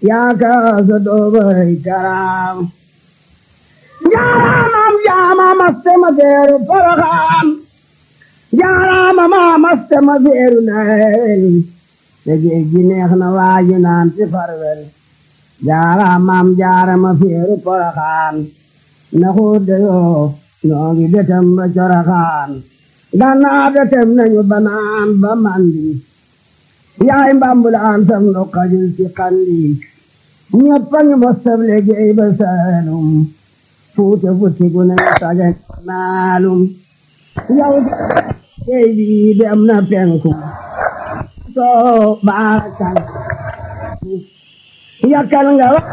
yaa kaasa doobay karaam jaaraamam jaama maste ma seeru poroxaan jaaraama ma maste ma seeru neen te géej gi neex na waaji naan ci farwel jaaraamam jaarama seeru poroxaan na xuude yoo ñoo ngi detem ba coroxaan gannaa detem nañu banaan ba mandi yaay mbambulaan sam no xajul ci xandi ñëpp a ngi mostab liggéey ba saalum fuute futti gu ne saga naalum yow tey bi dem na penku soo baakal yakkal nga wa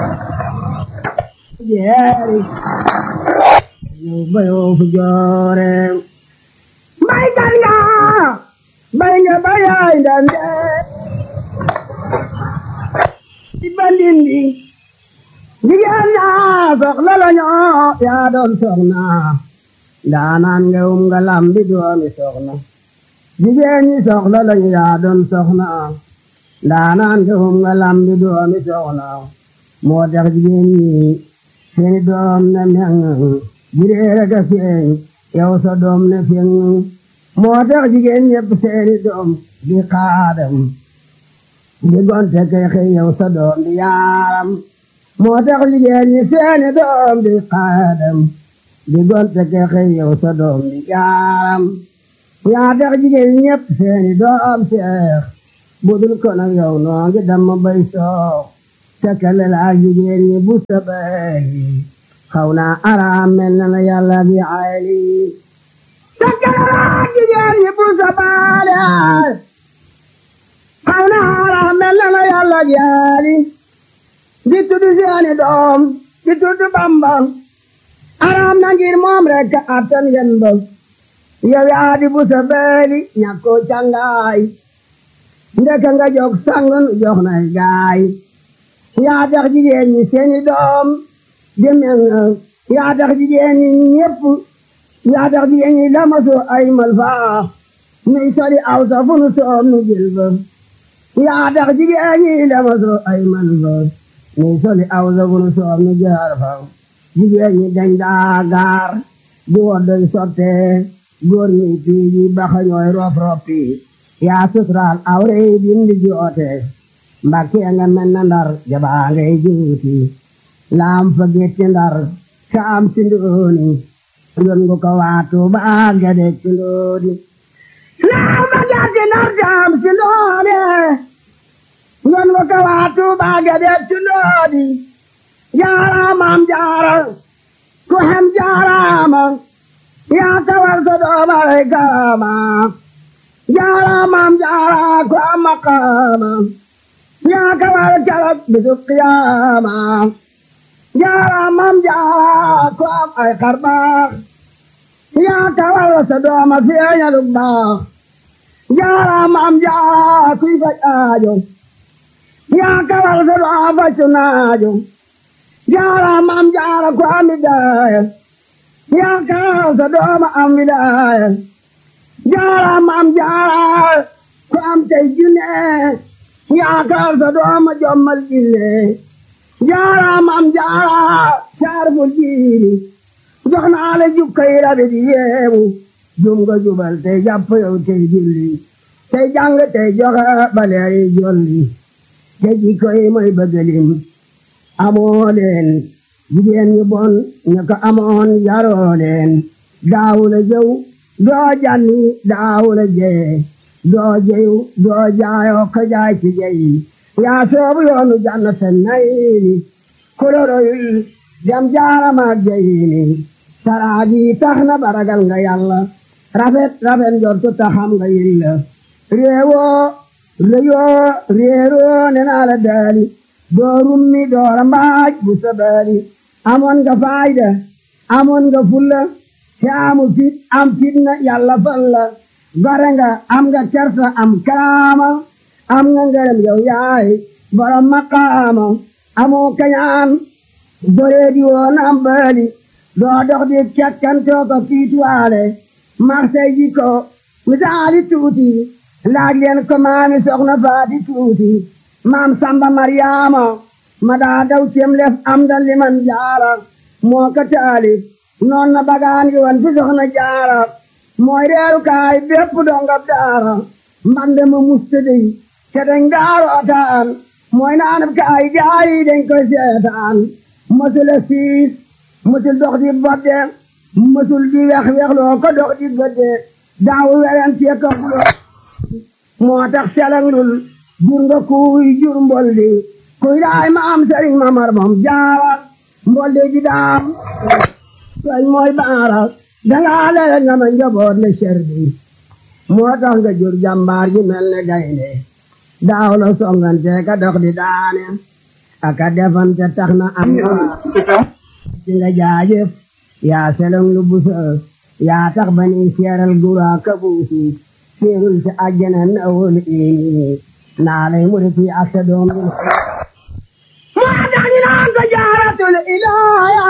jeeri yow bayoo fu joore mbay kan nga bay nga bayaay ndande di bandindi jigéen ñaa soxla la ñoo yaa doon soxna ndaanaan nga um nga lambi doomi soxna jigéen ñi soxla la ñu yaa doon soxna ndaanaan nga um nga lambi doomi soxna moo tax jigéen ñi seeni doom ne meŋ jireere ga feeñ yow sa doom ne feeñ moo tax jigéen ñépp seeni doom di xaadam di gonte kay xëy yow sa doom di yaaram moo tax jigéen ñi seeni doom di xaadam di gonte kay xëy yow sa doom di yaaram yaa tax jigéen ñépp seeni doom seex budul ko nag yow noo ngi dam bay soox tekkale la ak jigéen ñi bu sa bay xaw naa araam mel na la yàlla bi ayli tekkale la ak jigéen ñi bu sa baale xaw naa araam mel na la yàlla bi ayli di tudd seeni doom di tudd Bamba araam na ngir moom rek attan yen ba yow yaa di bu sa beeli ñàkkoo cangaay ndeka nga jog sangun jox nay gaay yaa tax jigéen ñi seeni doom di mel yaa tax jigéen ñi ñépp yaa tax jigéen ñi lamasu ay malfaa nuy soli aw sa fu nu soom nu jël ba yaa tax jigéen ñi lamasu ay malfaa nuy soli aw sa fu nu soom nu jaar fa jigéen ñi dañ daa gaar di woddoy sotte góor ñi tiiji baxa ñooy rof roppi yaa suturaal awre yi dindi joote mbakke nga mel na ndar jabaa ngay juuti laam fa getti ndar kaam ci ndooni yon ngu ko waatu baa gade ci ndooni laam fa getti ndar kaam ci ndooni yon ngu ko waatu baa gade ci ndooni jaaraamam jaara ku hem jaaraama yaa tawal sa doomare kaama jaaraamam jaara ku am maqaama yaa kawal kalab bisu qiyaama jaaraamam jaara ku am ay xarbaax yaa kawal sa dooma feeñalu baax jaaraamam jaara kuy faj aajo yaa kawal sa dooma facu naajo jaaraamam jaara ku am widaaya yaa kawal sa dooma am widaaya jaaraamam jaara ku am tey junne yaakaar sa dooma jommal jille jaaraamam jaara saarbul jiiri jox naa la jukkay rabi di yeewu jum nga jubal tey jàpp yow tey julli tey jàng tey joxe baleeri jolli te jikko yi mooy bëggalim amoo leen jigéen ñu bon ñu ko amoon yaroo leen daawula jëw doo janni daawula jee doo jeyu doo jaayoo ka jaay ci jeyi yaa soobu yoonu jannata nayini koloroyul dem jaaramaak jeyini saraagi tax na baragal nga yàlla rafet rafet njortu taxam nga yilla réewoo réyoo réeroo nenaa la daali doo rummi doora mbaaj bu sabaali amoon nga faayda amoon nga fulla te amu fit am fitna yàlla fal la gore nga am nga kersa am karaama am nga ngërëm yow yaay borom maqaama amoo kañaan boree di woon am baali doo dox di cakkantoo ko fiituwaale marsay ji ko misaali tuuti laaj leen ko maami soxna faati tuuti maam samba maryaama ma daa daw cem lef am da liman jaara moo ko taalif noon na bagaan gi wan fi soxna jaara mooy reeru kaay bépp dongab daara mbande ma mustadi te dañ daarootaan mooy naanab kaay gaayi dañ koy seetaan mësul a siis mësul dox di bodde mësul di wex wexloo ko dox di gëdde daawu weren tie ko xulo moo tax selanglul jur nga kuy jur mboldi kuy daay ma am sëriñ mamar moom jaara mboldi ji daam soñ mooy baara dangaa lele nga ma njaboot le serdi moo tax nga jur jàmbaar ji mel ne gaynde daaw la songante ka dox di daane aka defante tax na am na ci nga jaajëf yaa selong lu busa yaa tax ba ni seeral gura ka buusi seerul ci àjjana na wol ini naa lay mu fi ak sa doom bi moo tax ñu naan ko jaaratul ilaaya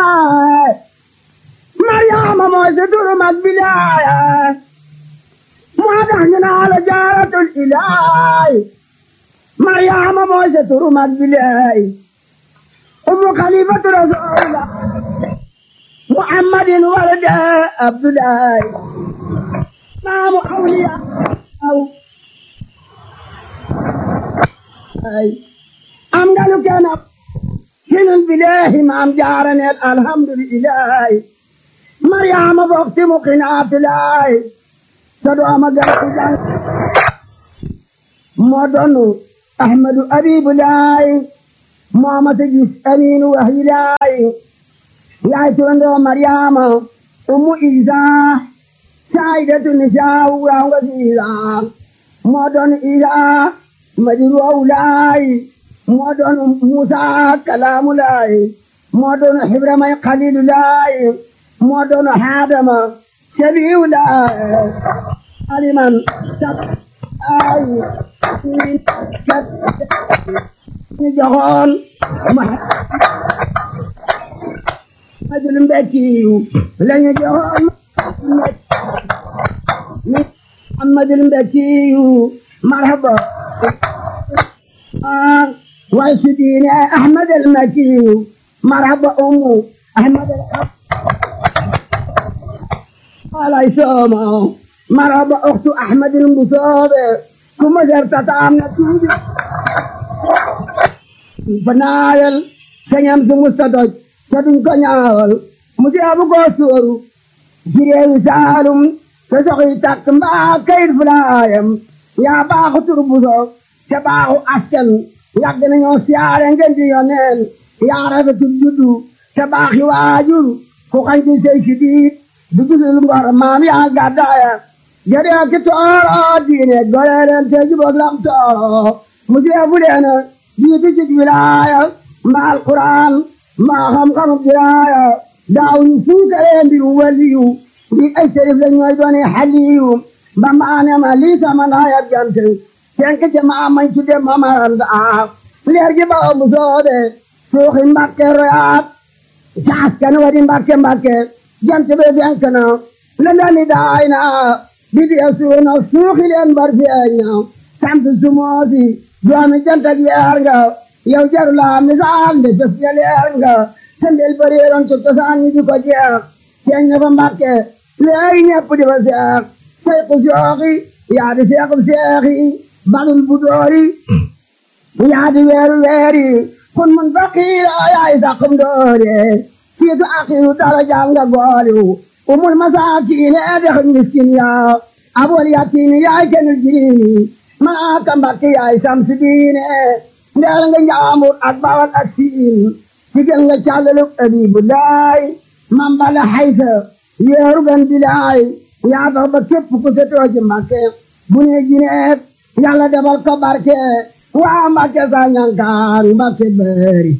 Mariama mooy sa turu mag bilaaya moo tax ñu naan la jaaratul ilaay Mariama mooy sa turu mag bilaay umu xalifatu rasulullah muhammadin walada abdullahi maamu awliya aw ay am nga lu kenn hinul bilahi maam jaaraneel alhamdulillahi Mariama bokti mu qinaatulaay sa dooma gàttu jàng moo doonu Ahmadu Abibulaay moo ma sa gis Aminu Wahilaay yaay turandoo Mariama ummu Isa saayidatu nisaa waaw nga si Isa moo doonu Isa madiru awlaay moo doonu Musa kalaamulaay moo doonu Ibrahima Xalilulaay moo doon Adama sabiulaay aliman sab ay kat ñu joxoon Muhammadul Mbekkiyu lañu joxoon Muhammadul Mbekkiyu marhaba way su diine Ahmadul Mbekkiyu marhaba umu Ahmadul alay sooma marhaba uxtu Ahmadul Mbusoobe kuma serta taam na tuubi fa naayal sañam su musta doj te duñ ko ñaawal mu deebu ko sóoru ci réewi Saalum te soxi takk mbaa kayit fulaayam yaa baaxu tur buso te baaxu askan yàgg nañoo siyaare ngeen di yoneen yaa rafetu juddu te baaxi waajur ku xañ ci sey si diit du gisul ngor maam yaa gàddaaya gedee ki tooro diine goreeren te jubóog lam tooro mu deebu leena jiitu ci wilaaya mbaa alquran mbaa xam-xamu diraaya daaw ñu fuukaree mbiru waliyu bi ay sërif la ñooy doone xaliyu ba maane ma lii sama naaya jante tenk ci maa mañ tudde mamaranda leer gi ba mu soobe suuxi mbakke royaat caas kan wadi mbakke mbakke jant be fenk na lëndami daay na bi di suuna suuxi leen bar feeñ na sant sumoosi doomi jant ak leer nga yow jaru la misaal de def nga leer nga sendel bareeroon ci cosaan ñi di ko jeex feeñ na fa mbàkke léegi ñepp di fa seex sayku sooxi yaa di seexub seexi balul bu doori yaa di weeru weeri kun mun faqiira yaay saqum doore siitu aqiru darajaam nga gooliw umul masaakiine dex miskin yaa abol yatiimi yaay kenul jiriimi malaaka mbàkke yaay samsi diine ndeel nga njaambur ak bawal ak siin sigel nga càllaluk abibullaay mambala haysa yeeru gan bilaay yaa tax ba képp ku setoo ci mbàkke bu ne jineet yàlla defal ko barke waa mbàkke sa ñankaan mbàkke bëri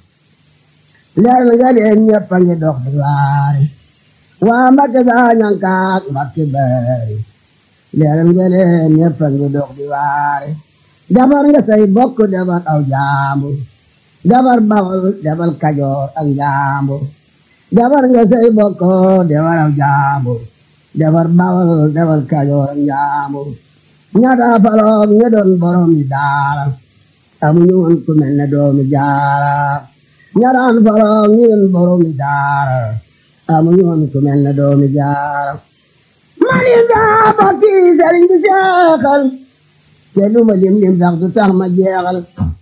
leer nga leen ñëpp a ngi dox di waare waa mbàkke sa ñankaan mbàkke bëri leer nga leen ñëpp a ngi dox di waare defar nga say bokk defar aw jaambur defar bawol defar kajoor ak jaambur defar nga say bokk defar aw jaambur defar bawol defar kajoor ak jaambur ñaata faloom ña doon borom yi daara amuñu woon ku mel ne doomi jaara ñaraan borom ñun boromi daara amuñu woon ku mel ne doomi jaara mani daa bokki sëriñ bi seexal te lu ma lim lim sax du tax ma jeexal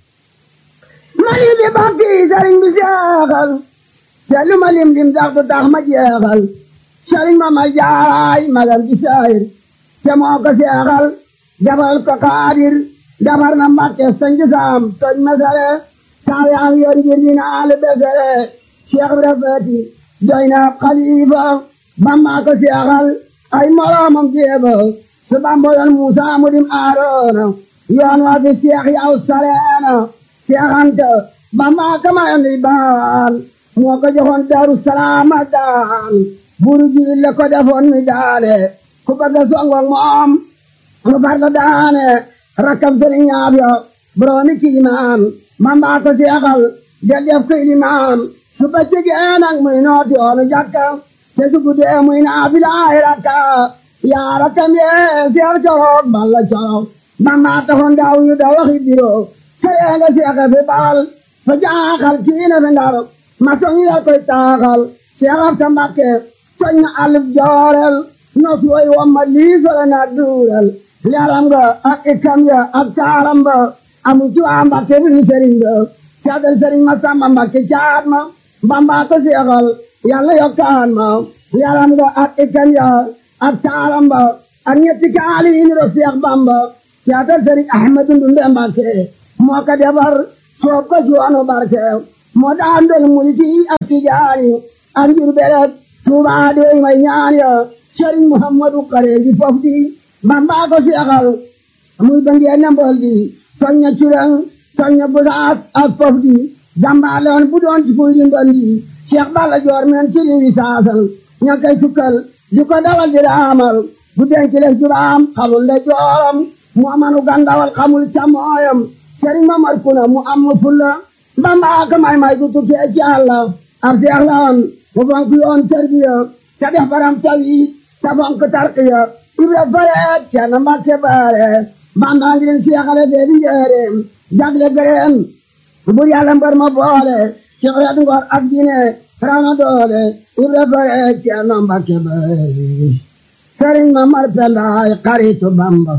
mani bi bokki sëriñ bi seexal te lu ma lim lim sax du tax ma jeexal sëriñ ma ma jaaraay magam ci saayir te moo ko seexal jabal ko xaadir jabar na mbàkke sañ ci saam toj ma sare saa yaam yoon ngir dina ale besere cheikh bi rafeti doy na xalifa bamba ko seexal ay moroomam jéeba su bamboyoon Muusa mu dim Aaroona yoon waa fi seex yaw sareena seexanta bamba ka mayoon di baan moo ko joxoon Daaru Salaam daan buru ji le ko defoon mi daale ku bëgg a songoog moom mu far ko daane rakkam sëriñ ñaab yo boroomi kiimaan bamba ko seexal del def ko ilimaan su bëccëgee nag muy nooti yoonu jàkka te su guddee muy naafilaay rakka yaa rakkam yee seex coroog balla coroog bamba taxoon daaw yu da waxi biro këree nga seexe fi bal fa jaaxal kiine fi ndar ma soñi la koy taaxal seex ab sa mbakke soñ na alif joorel nos woy wamma liisole na duurel leeram nga ak ikam ya ak taaram ba amu ci waa mbakke bi sëriñ ba caadal sëriñ ma samba mbakke caat ma bamba ko seexal yàlla yokkaan ma yaram nga ak ikam ya ak taaram ba ak ñetti kaali yi ni ro seex bamba caadal sëriñ ahmadu ndumbe mbakke moo ko defar soob ko joonu barke moo daan dol mulki ak tijaani ak njur beret tuubaa doy may ñaan ya sëriñ muhammadu kareeji fof di bamba ko seexal muy bëngee na mbol di soñña curang soñña busaas ak fof di jàmbaaloon bu doon ci fuy di mbol di Cheikh Balla Joor men ci liwi saasal ña koy sukkal di ko dawal di raamal bu denc leen jubaam xamul nde jooram mu amanu gandawal xamul camooyam sëriñ Mamar Kuna mu am mu fulla Bamba ka may may gu tukkee ci Yàlla ab seex la woon mu fonk yoon tarbiya te def baram tawi te fonk tarqiya ibra fareet Ceerno Mbàkke baare Bamba ngi leen seexale bee bi njëreem jagle gëreen bur Yàlla mbar ma boole ci xeet ngor ak diine raw na doole ibra fareet Ceerno Mbàkke baare sëriñ Mamar Pendaay xaritu Bamba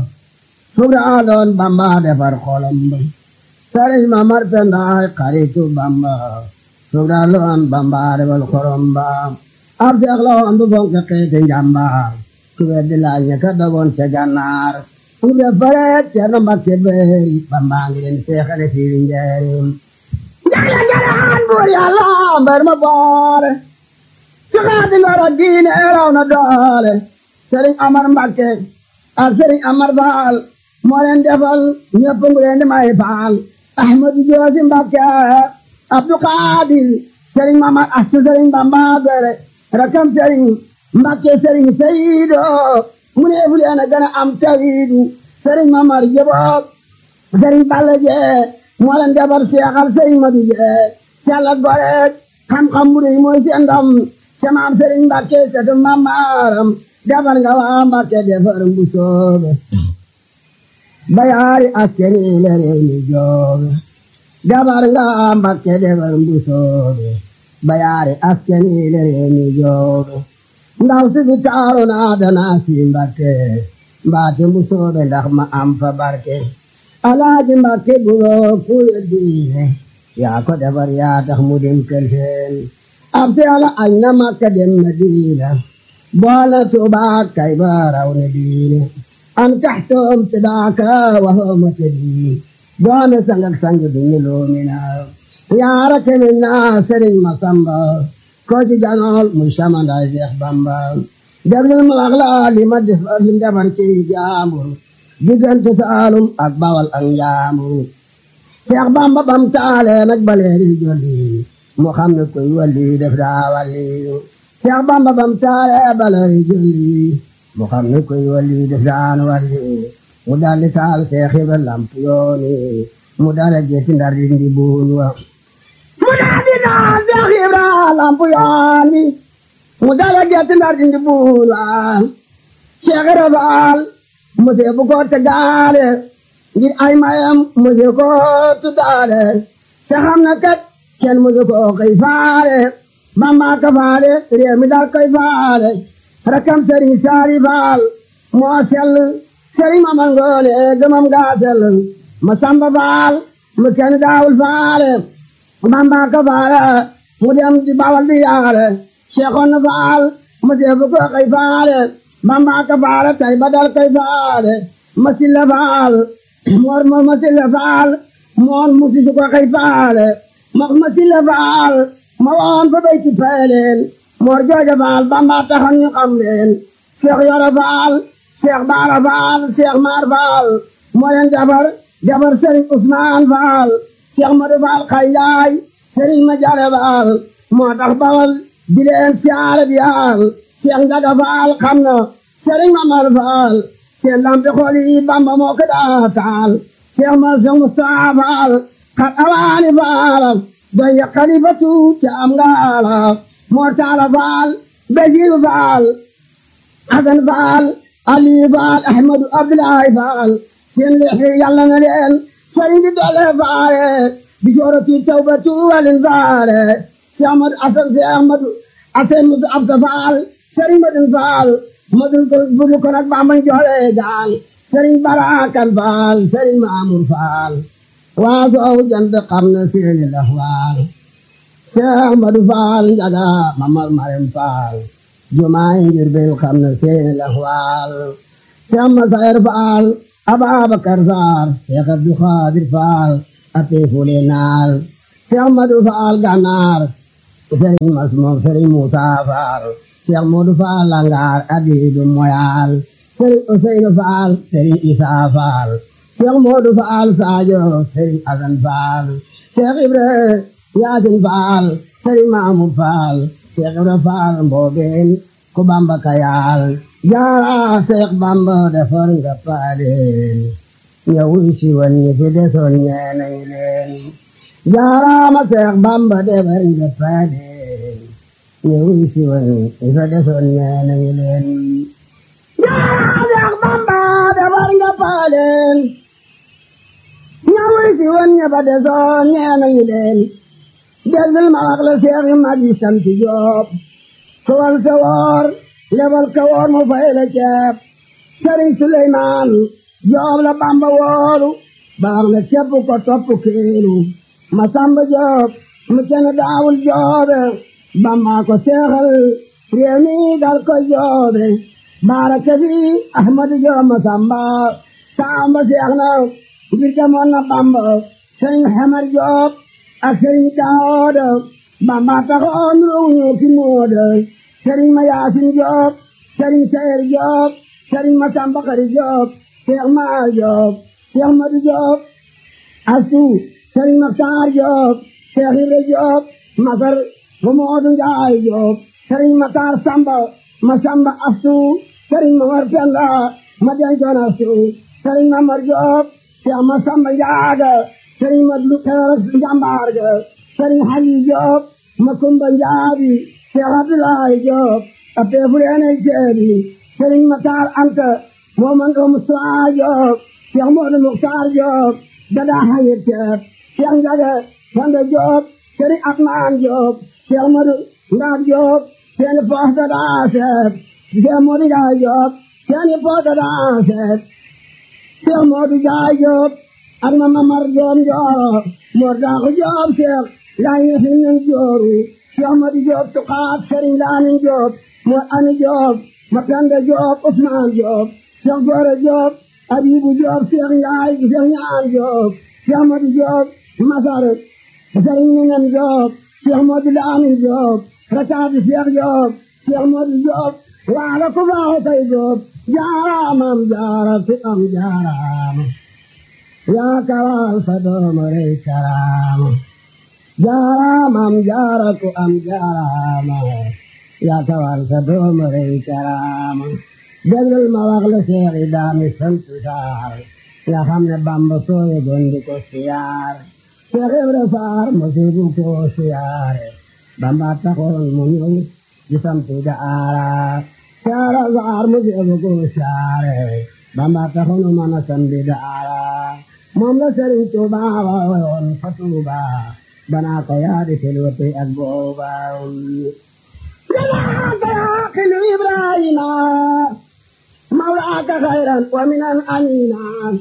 fugra doon Bamba defar xolam ba sëriñ Mamar Pendaay xaritu Bamba fugra doon Bamba defar xolam ba ab seex la woon bu fonk xeeti njàmbaar ku weddi laaj ña ka dogoon ca gànnaar ibra fareet Ceerno Mbàkke baari Bamba ngi leen seexale fii njaareem njala njalaan buur Yàlla mbar ma boole ci xeeti ngor ak diine raw na doole sëriñ Amar Mbàkke ak sëriñ Amar Faal moo leen defal ñëpp ngu leen di may faal Ahmadu Joosi Mbàkke Abdu Xaadir sëriñ Mamar Astu sëriñ Bamba bere rakam sëriñ Mbàkke sëriñ Seyido mu ne fu leen a gën a am tawiidu sëriñ Mamar Jeboog sëriñ Balla Jee moo leen defal seexal sëriñ Madu Jee Calla Goreeg xam-xam bu rëy mooy seen ndam ca maam sëriñ Mbàkke setu Mamaram defar nga waa Mbàkke defar bu soobe bayaari askeni le réew mi joobe defar nga waa Mbàkke defar bu soobe bayaari askeni le réew mi joobe ndaw si fi taaru naa danaa si Mbàkke mbaate bu soobe ndax ma am fa barke alaaji Mbàkke buroo kuye diine yaa ko defar yaa tax mu dem kër seen ab si ala añ na Makka dem na diina boole Tuubaa kay ba raw ne diine an taxtoom sidaaka waxooma te diin doone sangak sang duñu loomina yaara kemin naa Sëriñ Masamba ko ci janool muy samandaay Seex Bamba déglul ma wax la li ma def li defar ci jaambur diggante Saalum ak Bawal ak Njaambur Seex Bamba bam taale nag baleeri jolli mu xam ne koy walli def daa walli Seex Bamba bam taale baleeri jolli mu xam ne koy walli def daan walli mu dalli taal Seex Ibra lamp yooni mu dale jeeti ndar di ndi buun wa mu dalli taal Seex Ibra lamp yooni mu dale jeeti ndar di ndi buun wa Seex Ibra Faal mu seebu ko te gaale ngir ay mayam musu ko tuddaale te xam na kat kenn musu ko koy faale bamba ka faale réew mi dal koy faale rakam sëriñ saari faal moo sell sëriñ ma mangoone gëmam gaa sell ma samba faal mu kenn daawul faale bamba ka faale mu dem di bawal di yaale seexoon na faal mu defu ko koy faale bamba ka faale tay ba dal koy faale ma silla faal moor moor ma silla faal moor mu sisu ko koy faale ma ma silla faal ma woon fa bay ci peeleel moor jooja faal bamba taxoon ñu xam leen seex yoro faal seex baara faal seex maar faal moo leen jabar jabar sëriñ usmaan faal seex madu faal xay njaay sëriñ ma jare faal moo tax bawal di leen siyaare di yaal seex njaga faal xam na sëriñ ma mar faal seen lampi xool yi bamba moo ko daa taal seex ma seex mustaa faal xat awaani faal doy ya xalifatu ca am ngaala moo taala faal basiiru faal hasan faal ali faal ahmadu abdullahi faal seen lexi yàlla na leen sëriñ bi doole faale bi soorati tawbatu walin faale si ahmadu asan si ahmadu asan musu absa faal sëriñ madun faal madun ko budu ko nag bambañ joole gaal sëriñ barakan faal sëriñ maamur faal waa soowu jant xam na seeni laxwaal Seex Ahmadu Faal njaga mamar marem faal jumaay ngir bil xam na seeni laxwaal Seex Masayar Faal Ababakar Saar Seex Abdu Xaadir Faal ate fule naal Seex Ahmadu Faal Gànnaar Sëriñ Masmoom Sëriñ Muusaa Faal Seex Moodu Faal Langaar adiidu moyaal Sëriñ Useynu Faal Sëriñ Isaa Faal Seex Moodu Faal Saajo Sëriñ Asan Faal Seex Ibra Yaasin Faal Sëriñ Maamur Faal Seex Ibra Faal Mboobeen ku Bamba kayaal jaara Seex Bamba defar nga paaleen ñëwuy si woon ñi fi desoon ñeenañ leen jaaraama Seex Bamba defar nga paaleen ñëwuy si woon ñi fi desoon ñeenañ leen jaara Seex Bamba defar nga paaleen ñëwuy si woon ñi fi desoon ñeenañ leen dellul ma wax la seex yu mag yi sant Jóob sowal sa woor lebal ka woor mu fay la ceeb sëriñ Suleymaan Jóob la Bamba wooru baax na ceeb ko topp kiilu ma samba Jóob mu kenn daawul joobe Bamba ko seexal réew mi dal ko joobe baaraka fi Ahmadu Jóob ma samba samba seex na ngir demoon na Bamba sëriñ Xamar Jóob ak sëriñ Daawuda Bamba taxoon ruuñu ki mooda sëriñ ma Yaasin Joob sëriñ Sayer Joob sëriñ ma Samba Xari Joob Seex Maar Joob Seex Madu Joob Astu sëriñ ma Saar Joob Seex Ibra Joob Masar ma Moodu Njaay Joob sëriñ ma Saar Samba ma Samba Astu sëriñ ma Mar Penda ma dencoon Astu sëriñ ma Mar Joob Seex ma Samba Njaaga sëriñ ma lu xeeral njàmbaar ga sëriñ Xali Joob ma Kumba Njaabi Seex Abdulaay Joob a peefu leene ceebi sëriñ ma Taar Anta moo man ko Musaa Joob Seex Moodu Muxtaar Joob dadaa xayir ceeb Seex Njaga Fanda Joob sëriñ Atmaan Joob Seex Moodu Ndaab Joob seeni poos dadaa seet Seex Moodu Njaay Joob seeni poos dadaa seet Seex Moodu Njaay Joob ak ma mamar joom jooro moor daaxu joob seex laa ñefi nen jooru seex madi joob tuqaat sëriñ laamin joob moor ani joob ma penda joob usmaan joob seex goore joob abibu joob seex njaay seex ñaan joob seex madi joob masar sëriñ minen joob seex madi laamin joob rakaati seex joob seex madi joob waala ku baaxu tay joob jaaraamam jaara ku am jaaraama yaa kawal sa doom rey karaama jaaraamam jaara ku am jaaraama yaa kawal sa doom rey karaama déglul ma wax la seexi daami sant saar nga xam ne bamba sooye gondi ko siyaar Seex Ibra Faar mosibu ko siyaare bamba taxoon mu ñëw di sant daara saara saar mosibu ko siyaare bamba taxunu mën a sambi daara moom la sëriñ tuuba woon fa tuuba banaa ko yaadi xilwati ak booba jalaaka yaaqilu ibrahima mawlaaka xayran wa minan amina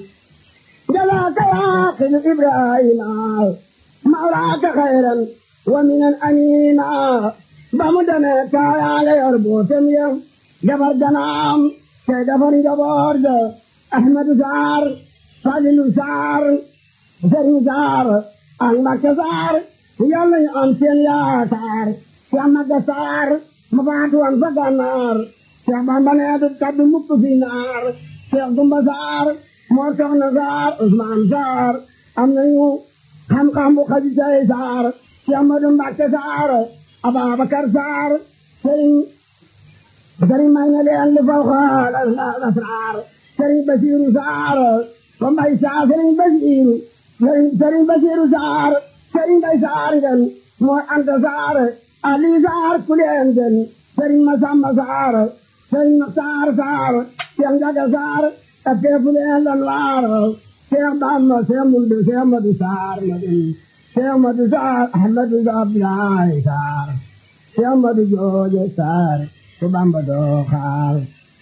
jalaaka yaaqilu ibrahima mawlaaka xayran wa minan amina ba mu demee kaayaale yor bootem ya jabar ganaam te defar njaboot ga ahmadu saar falilu saar sëriñ saar ak mbakke saar yàlla ñu am seen yaakaar Cheikh Maga Saar ma faatu woon fa gànnaar Cheikh Bamba nee du kaddu mukk fi naar Cheikh Dumba Saar moo soxna Saar Ousmane Saar am nañu xam-xam bu xaji say Saar Cheikh Madu Mbakke Saar Ababacar Saar sëriñ sëriñ may na leen li faw xaal asraar sëriñ Basiiru Saar ko mbay Saar sëriñ Basiiru sëriñ Basiiru Saar sëriñ Mbay Saar den mooy Anta Saar Ali Saar kuleen den sëriñ Masamba Saar sëriñ Saar Saar Cheikh Njaga Saar ak teefuleen lan waar Cheikh Bamba Cheikh Mundu Cheikh Madu Saar Madu Cheikh Madu Saar Ahmadu Abdoulaye Saar Cheikh Madu Jooje Saar su Bamba doo xaar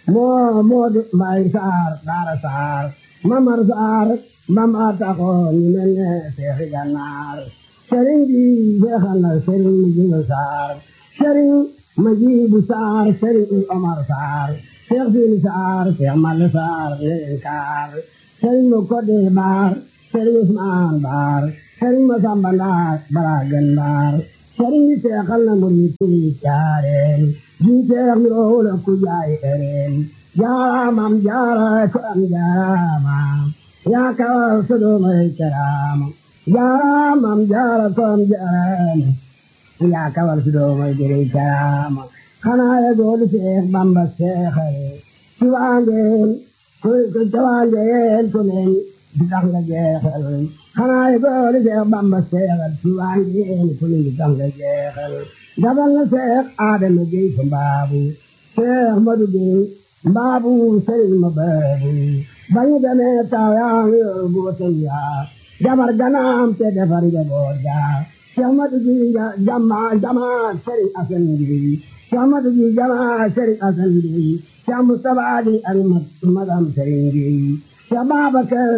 moo Moodu Mbay Saar Daara Saar Mamar Saar Bamba taxoon ñu mel ne Seexi Gànnaar sëriñ bi jeexal na sëriñ Mujibu Saar sëriñ Mujibu Saar sëriñ Omar Saar Seex Sini Saar Seex Malle Saar leen kaar sëriñ mu Kodde Baar sëriñ Usmaan Baar sëriñ Masamba Ndaar Baragen Baar sëriñ bi seexal na murid yi jaareen ji seex mi roole ku jaay ereen jaaraamam jaara ko am jaaraamam yaa kawal sodomay karaama jaaraamam jaara ko am jaaraama yaa kawal sodomay jëri karaama xanaa ya goolu seex bamba seexare ci waangeen ko ca waangeen ko men di tax nga jeexal xanaa ya goolu seex bamba seexal ci waangeen ko men di tax nga jeexal dabal na seex aadama gey fa mbaabu seex madu gey mbaabu sëriñ ma baabu bañu demee taw yaa ngi yor bootam yaa jabar ganaam te defar njaboot yaa seex madu gey jama jama sëriñ asan gey seex madu gey jama sëriñ asan gey seex mustapha di ak madam sëriñ gey seex babakar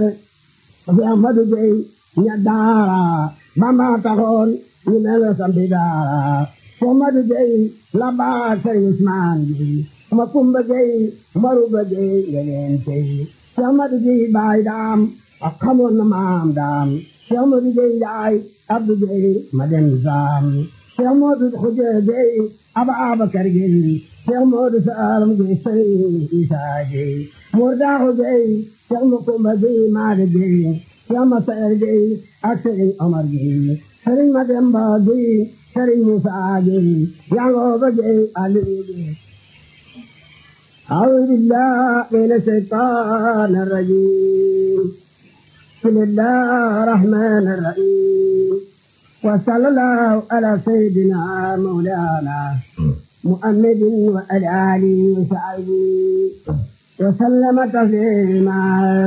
seex madu gey ña daara bamba taxoon ñu mel sampi daara Mamadu Gey la baa Sëriñ Usmaan Gey ma Kumba Gey Maruba Gey yeneen tey Mamadu Gey baay daam ak xamoon na maam daam Mamadu Gey Njaay Abdu Gey ma dem saam Mamadu Xuja Gey Ababakar Gey Mamadu Saalam Gey Sëriñ Isaa Gey Murdaaxu Gey Ma Kumba Gey Maade Gey Ma Saer Gey ak Sëriñ Omar Gey Sëriñ Mademba Gey sëriñ Musaa Gey Yangooba Gey Aliyu Gey أعوذ بالله من الشيطان الرجيم بسم الله الرحمن الرحيم وصلى الله على سيدنا مولانا محمد وعلى آله وصحبه وسلم تسليما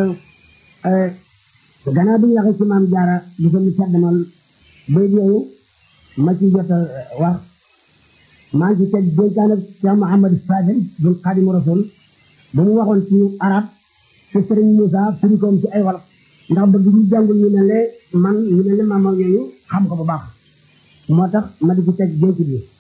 gannaaw bi ñu waxee ci maam Jaara di ko mu caddamal bay yooyu ma ci jot a wax maa ngi ci teg dénkaan ak Cheikh Mouhamad Fadel bun Xaadimu Rasul bu mu waxoon ci arab ci Sëriñ Moussa firikoom ci ay wolof ndax bëgg ñu jàngul ñu mel ne man ñu mel ne maam yooyu xam ko bu baax moo tax ma di ci teg dénk bi